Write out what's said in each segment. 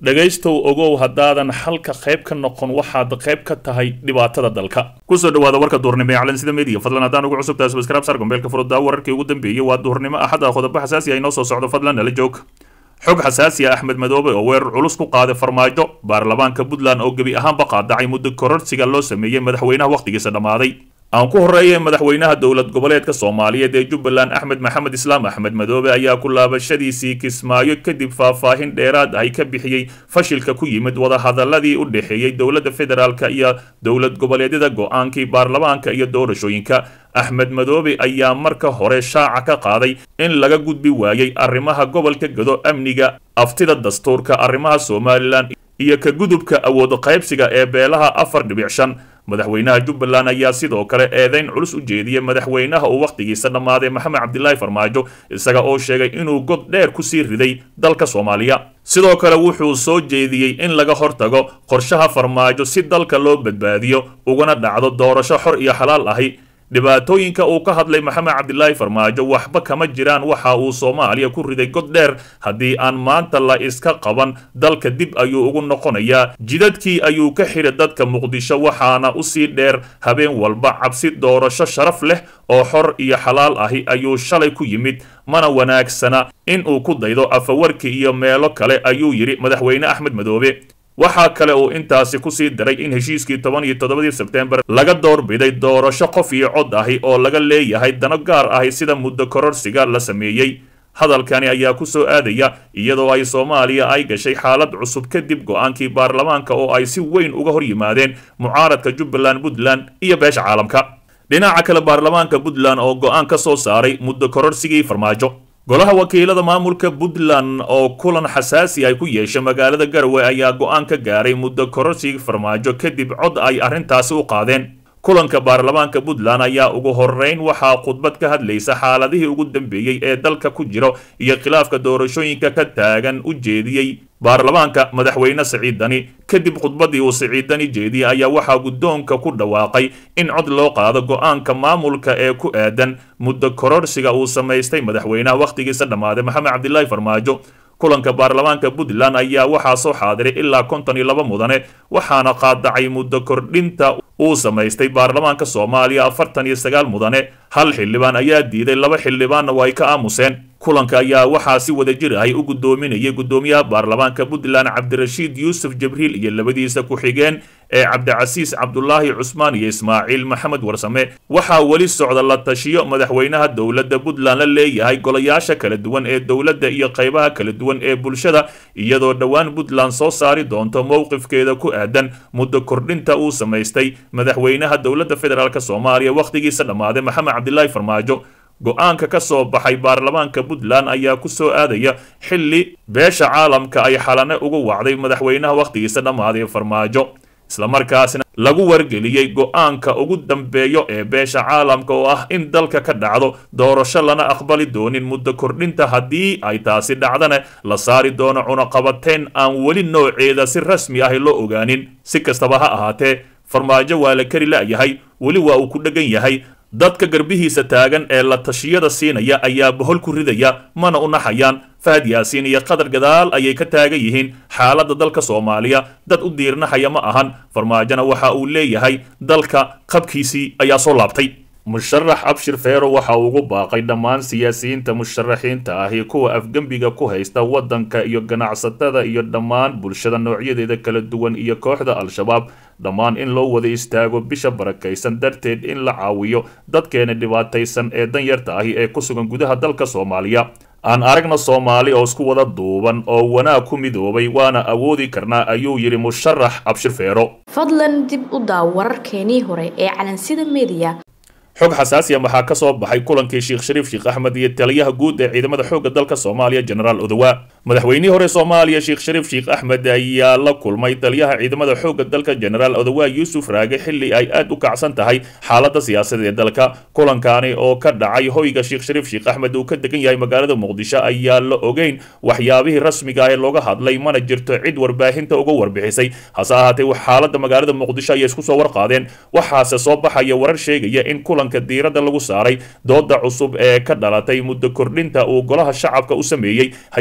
dhegaystow ogow haddaadan xalka qayb ka noqon waxaad qayb ka tahay dhibaatada dalka kusoo dhawaada warka duurnimo ee calansida media fadlan haddaan ugu cusubtahay subscribe sar gombeelka furuddaa wararkii ugu dambeeyey waa duurnimo axada qodobo xasaasi ah inoo soo socdo fadlan nala joog xog xasaasi ah axmed madoobe oo weerar culus ku qaaday farmaajo baarlamaanka puntland oo gebi ahaanba qaadacay muddo kororsiga loo sameeyey madaxweynaha wakhtigiisa dhammaaday aan ku horreeyay madaxweynaha dowlad goboleedka soomaaliyeed ee jubbaland axmed maxamed islaam axmed madoobe ayaa ku laabashadiisii kismaayo kadib faahfaahin dheeraad ahy ka bixiyey fashilka ku yimid wadahadaladii u dhexeeyey dowladda federaalk iyo dowlad goboleedyada go-aankii baarlamaanka iyo doorashooyinka axmed madoobe ayaa marka hore shaaca ka qaaday in laga gudbi waayey arrimaha gobolka gado amniga aftida dastuurka arrimaha somalilan iyo ka gudubka awood qaybsiga ee beelaha afar dhibic shan madaxweynaha jubbaland ayaa sidoo kale eedeyn culus u jeediyey madaxweynaha uu wakhtigiisa dhammaaday maxamed cabdilaahi farmaajo isaga oo sheegay inuu god dheer kusii riday dalka soomaaliya sidoo kale wuxuu soo jeediyey in laga hortago qorshaha farmaajo si dalka loo badbaadiyo ugana dhacdo doorasho xor iyo xalaal ahi dhibaatooyinka uu ka hadlay maxamed cabdilaahi farmaajo waxba kama jiraan waxa uu soomaaliya ku riday god dheer haddii aan maanta la iska qaban dalka dib ayuu ugu noqonayaa jidadkii ayuu ka xiray dadka muqdisho waxaana usii dheer habeen walba cabsi doorasho sharaf leh oo xor iyo xalaal ahi ayuu shalay ku yimid mana wanaagsana in uu ku daydo afawarki iyo meelo kale ayuu yidhi madaxweyne axmed madoobe waxaa kale uu intaasi kusii daray in heshiiskii toban iyo toddobadii sebtembar laga doorbiday doorasho qof iyo cod ahi oo laga leeyahay dano gaar ahi sida muddo kororsiga la sameeyey hadalkani ayaa ku soo aadaya iyadoo ay soomaaliya ay gashay xaalad cusub kadib go-aankii baarlamaanka oo ay si weyn uga hor yimaadeen mucaaradka jubbaland puntland iyo beesha caalamka dhinaca kale baarlamaanka puntland oo go-aan ka soo saaray muddo kororsigii farmaajo golaha wakiilada maamulka puntland oo kulan xasaasi ay ku yeeshay magaalada garowe ayaa go-aan ka gaaray muddo kororsigii farmaajo kadib cod ay arrintaasi u qaadeen kulanka baarlamaanka puntland ayaa ugu horeyn waxaa khudbad ka hadlaysa xaaladihii ugu dambeeyey ee dalka ku jiro iyo khilaafka doorashooyinka ka taagan u jeediyey baarlamaanka madaxweyne siciidani kadib khudbaddii uu siciidani jeediyey ayaa waxaa guddoonka ku dhawaaqay in cod loo qaado go-aanka maamulka ee ku aadan muddo kororsiga uu samaystay madaxweynaha wakhtigiisa dhammaaday maxamed cabdilaahi farmaajo kulanka baarlamaanka puntland ayaa waxaa soo xaadiray ilaa konton iyo laba mudane waxaana qaadacay muddo kordhinta uu samaystay baarlamaanka soomaaliya afartan iyo sagaal mudane hal xildhibaan ayaa diiday laba xildhibaanna waa ay ka aamuseen kulanka ayaa waxaa si wada jir ahy u guddoominayay guddoomiyaha baarlamaanka puntland cabdirashiid yuusuf jabriil iyo labadiisa ku-xigeen ee cabdicasiis cabdulaahi cusmaan iyo ismaaciil maxamed warsame waxaa weli socda la tashiyo madaxweynaha dowladda puntland la leeyahay golayaasha kala duwan ee dowladda iyo qaybaha kala duwan ee bulshada iyadoo dhowaan puntland soo saari doonto mowqifkeeda ku aadan muddo kordhinta uu samaystay madaxweynaha dowladda federaalk soomaaliya wakhtigiisa dhammaaday maxamed cabdilaahi farmaajo go-aanka ka soo baxay baarlamaanka puntland ayaa ku soo aadaya xilli beesha caalamka ay xalane ugu wacday madaxweynaha wakhtigiisa dhammaaday farmaajo islamarkaasna lagu wargeliyey go-aanka ugu dambeeyo ee beesha caalamka oo ah in dalka ka dhacdo doorasho lana aqbali doonin muddo kordhinta haddii ay taasi dhacdana la saari doono cunaqabateyn aan weli nooceeda si rasmi ah loo ogaanin si kastaba ha ahaatee farmaajo waa la kari la'yahay weli waa uu ku dheggan yahay dadka garbihiisa taagan ee la tashiyada siinaya ayaa bohol ku ridaya mana u naxayaan fahad yaasiin iyo qadar gadaal ayay ka taagan yihiin xaaladda dalka soomaaliya dad u diirnaxaya ma ahan farmaajona waxa uu leeyahay dalka qabkiisii ayaa soo laabtay musharax abshir feero waxa uu ugu baaqay dhammaan siyaasiyiinta musharaxiinta ahi kuwa afgembiga ku haysta waddanka iyo ganacsatada iyo dhammaan bulshada noocyadeeda kala duwan iyo kooxda al-shabaab dhammaan in loo wada istaago bisha barakaysan darteed in la caawiyo dadkeena dhibaataysan ee danyarta ahi ee ku sugan gudaha dalka soomaaliya aan aragna soomaali oo isku wada duuban oo wanaag ku midoobay waana awoodi karnaa ayuu yidhi musharax abshir feero fadlan dib u daaw wararkeenii hore ee calansida media xog xasaasiya waxaa ka soo baxay kulankii sheekh shariif sheekh axmed iyo taliyaha guud ee ciidamada xoogga dalka soomaaliya genaraal odowa madaxweynihii hore soomaaliya sheekh shariif sheekh axmed ayaa la kulmay taliyaha ciidamada xoogga dalka genaraal odowa yuusuf raage xilli ay aad u kacsan tahay xaaladda siyaasadeed ee dalka kulankaani oo ka dhacay hoyga sheekh shariif sheekh axmed uu ka degan yahay magaalada muqdisho ayaa la ogeyn waxyaabihii rasmiga ee looga hadlay mana jirto cid warbaahinta uga warbixisay hase ahaatee xaaladda magaalada muqdisho ayay isku soo warqaadeen waxaase soo baxaya warar sheegaya in kulanka diiradda lagu saaray dooda cusub ee ka dhalatay muddo kordhinta uu golaha shacabka u sameeyey hay-adaha dowladda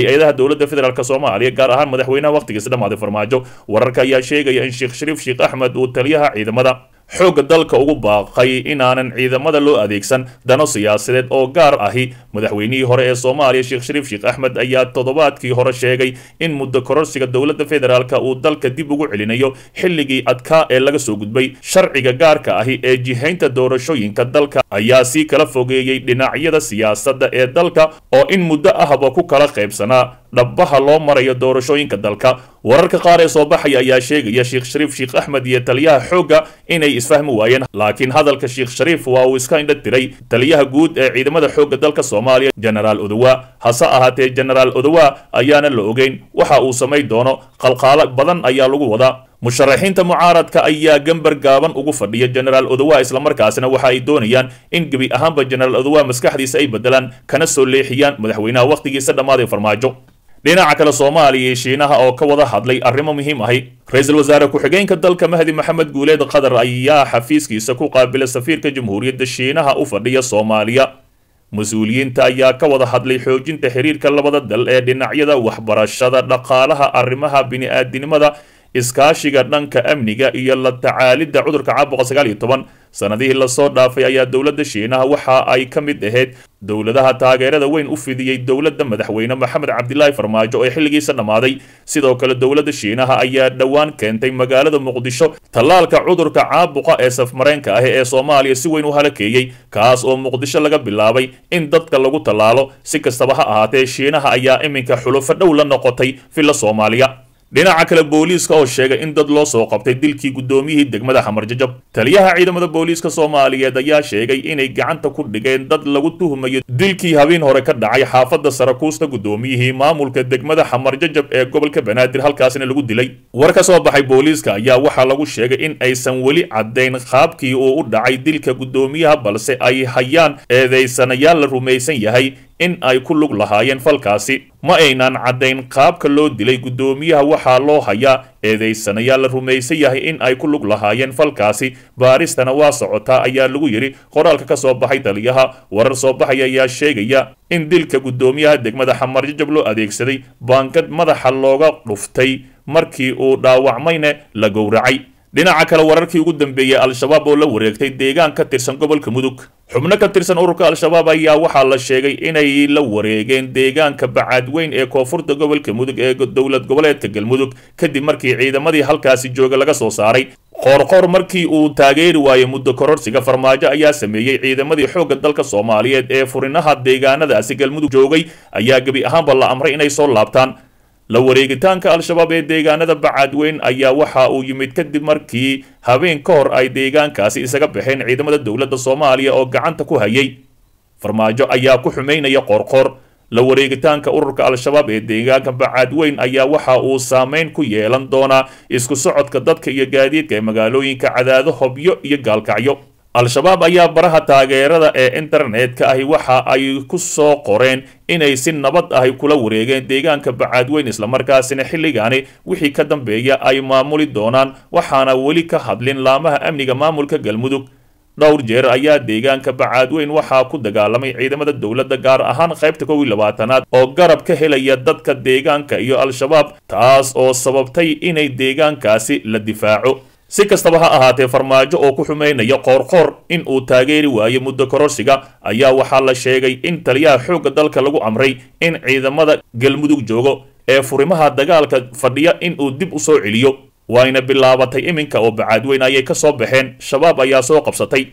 dowladda federaalk soomaaliya gaar ahaan madaxweynaha wakhtigiisa dhammaaday farmaajo wararka ayaa sheegaya in sheekh shariif sheekh axmed uu taliyaha ciidamada xoogga dalka ugu baaqay inaanan ciidamada loo adeegsan dano siyaasadeed oo gaar ahi madaxweynihii hore ee soomaaliya sheekh shariif sheekh axmed ayaa toddobaadkii hore sheegay in muddo kororsiga dowladda federaalk uu dalka dib ugu celinayo xilligii adkaa ee laga soo gudbay sharciga gaarka ahi ee jihaynta doorashooyinka dalka ayaa sii kala fogeeyey dhinacyada siyaasadda ee dalka oo in muddo ahba ku kala qaybsanaa dhabbaha loo marayo doorashooyinka dalka wararka qaar ee soo baxaya ayaa sheegaya sheekh shariif sheekh axmed iyo taliyaha xoogga inay isfahmi waayeen laakiin hadalka sheekh shariif waa uu iska indha tiray taliyaha guud ee ciidamada xoogga dalka soomaaliya genaraal odowa hase ahaatee genaraal odowa ayaana la ogeyn waxa uu samay doono qalqaalo badan ayaa lagu wadaa musharaxiinta mucaaradka ayaa gambar gaaban ugu fadhiya genaraal odowa islamarkaasina waxa ay doonayaan in gebi ahaanba genaraal odowa maskaxdiisa ay bedelaan kana soo leexiyaan madaxweynaha wakhtigiisa dhammaaday farmaajo dhinaca kale soomaaliya iyo shiinaha oo ka wada hadlay arrimo muhiim ahi ra-iisul wasaare ku-xigeenka dalka mahdi maxamed guuleed qatar ayaa xafiiskiisa ku qaabilay safiirka jamhuuriyadda shiinaha u fadhiya soomaaliya mas-uuliyiinta ayaa ka wada hadlay xoojinta xiriirka labada dal ee dhinacyada waxbarashada dhaqaalaha arrimaha bini-aadinimada iskaashiga dhanka amniga iyo la tacaalidda cudurka caabuqa sagaal iyo toban sanadihii lasoo dhaafay ayaa dowladda shiinaha waxa ay ka mid ahayd dowladaha taageerada weyn u fidiyey dowladda madaxweyne maxamed cabdilaahi farmaajo ee xilligiisa dhammaaday sidoo kale dowladda shiinaha ayaa dhowaan keentay magaalada muqdisho tallaalka cudurka caabuqa ee safmareenka ah ee soomaaliya si weyn u halakeeyey kaas oo muqdisho laga bilaabay in dadka lagu tallaalo si kastaba ha ahaatee shiinaha ayaa iminka xulufo dhow la noqotay villa soomaaliya dhinaca kale booliiska oo sheegay in dad loo soo qabtay dilkii guddoomiyihii degmada xamarjajab taliyaha ciidamada booliiska soomaaliyeed ayaa sheegay inay gacanta ku dhigeen dad lagu tuhmayo dilkii habeen hore ka dhacay xaafadda sarakuusta guddoomiyihii maamulka degmada xamarjajab ee gobolka banaadir halkaasina lagu dilay war ka soo baxay booliiska ayaa waxaa lagu sheegay in aysan weli caddayn qaabkii uu u dhacay dilka guddoomiyaha balse ay hayaan eedaysanayaal la rumaysan yahay in ay ku lug lahaayeen falkaasi ma aynan caddayn qaabka loo dilay guddoomiyaha waxaa loo hayaa eedaysanayaal la rumaysan yahay in ay ku lug lahaayeen falkaasi baaristana waa socotaa ayaa lagu yidhi qoraalka ka soo baxay taliyaha warar soo baxaya ayaa sheegaya in dilka guddoomiyaha degmada xamarjajab loo adeegsaday baangad madaxa looga dhuftay markii uu dhaawacmayna la gowracay dhinaca kale wararkii ugu dambeeyey al-shabaab oo la wareegtay deegaan ka tirsan gobolka mudug xubno ka tirsan ururka al-shabaab ayaa waxaa la sheegay inay la wareegeen deegaanka bacaadweyn ee koonfurta gobolka mudug ee dowlad goboleedka galmudug kadib markii ciidamadii halkaasi jooga laga soo saaray qoorqoor markii uu taageeri waayey muddo kororsiga farmaajo ayaa sameeyey ciidamadii xoogga dalka soomaaliyeed ee furinaha deegaanadaasi galmudug joogay ayaa gebi ahaanba la amray inay soo laabtaan la wareegitaanka al-shabaab ee deegaanada bacaadweyn ayaa waxa uu yimid kadib markii habeen ka hor ay deegaankaasi isaga baxeen ciidamada dowladda soomaaliya oo gacanta ku hayay farmaajo ayaa ku xumaynaya qoorqoor la wareegitaanka ururka al-shabaab ee deegaanka bacaadweyn ayaa waxa uu saameyn ku yeelan doonaa isku socodka dadka iyo gaadiidka ee magaalooyinka cadaado hobyo iyo gaalkacyo al-shabaab ayaa baraha taageerada ee internetka ahi waxa ay ku soo qoreen inay si nabad ahi kula wareegeen deegaanka bacaadweyn islamarkaasina xilligaani wixii ka dambeeya ay maamuli doonaan waxaana weli ka hadlin laamaha amniga maamulka galmudug dhowr jeer ayaa deegaanka bacaadweyn waxaa ku dagaalamay ciidamada dowladda gaar ahaan qaybta kow iyo labaatanaad oo garab ka helaya dadka deegaanka iyo al-shabaab taas oo sababtay inay deegaankaasi la difaaco si kastaba ha ahaatee farmaajo oo ku xumaynaya qoorqoor in uu taageeri waayo muddo kororsiga ayaa waxaa la sheegay in taliyaha xoogga dalka lagu amray in ciidamada galmudug joogo ee furimaha dagaalka fadhiya in uu dib u soo celiyo waayna bilaabatay iminka oo bacaadweyn ayay ka soo baxeen shabaab ayaa soo qabsatay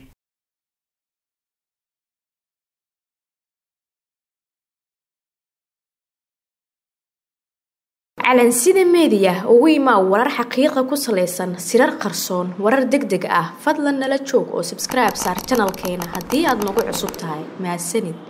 calansida meediya ugu imaa warar xaqiiqa ku salaysan sirar qarsoon warar deg deg ah fadlan nala joog oo sabskribe saar janalkeena haddii aad nagu cusub tahay mahadsanid